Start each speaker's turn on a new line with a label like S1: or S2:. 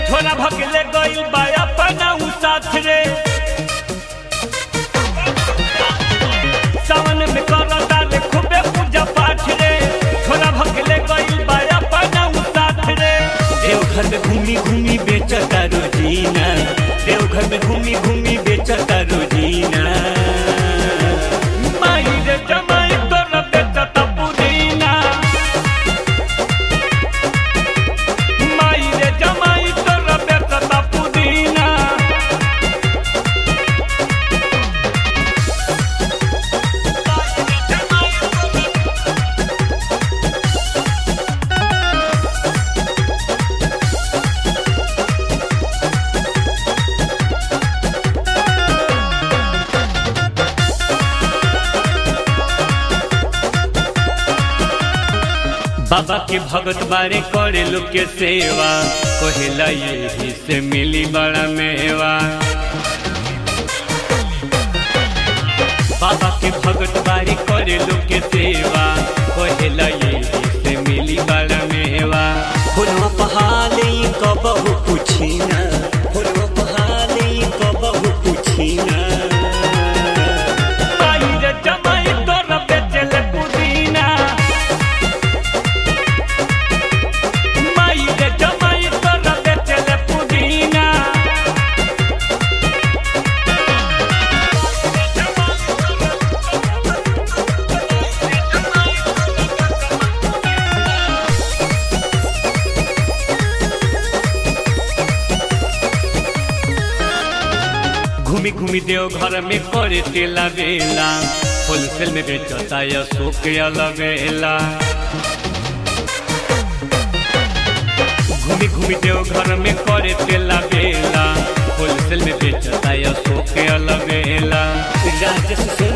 S1: झोला भगले गइल बा अपना उ साथ रे सावन में करता रे खूबे पूजा पाठ रे झोला भगले गइल बा अपना उ साथ रे देवघर में घूमी घूमी बेचता रोजीना देवघर में घूमी घूमी बेचता रोजीना माई रे जमाई तोरा बेचता पुदीना माई रे जमाई तोरा बेचता पुदीना बाबा के भगत बारे करे लोग के सेवा कहेला यही से मिली बड़ा मेवा बाबा के भगत बारे करे लोग के सेवा कहेला यही से मिली बड़ा मेवा
S2: फुलवा पहाले कबहू पुछिना फुलवा पहाले कबहू पुछिना
S1: माई रे जमाई तोरा बेचले पुदीना माई रे जमाई तोरा बेचले पुदीना घूमी घूमी देव घर में करे तेला बेला होलसेल में बेचता या शोक अलगेला घूमी घूमी देव घर में करे तेला बेला होलसेल में बेचता या शोक अलगेला
S2: राजस से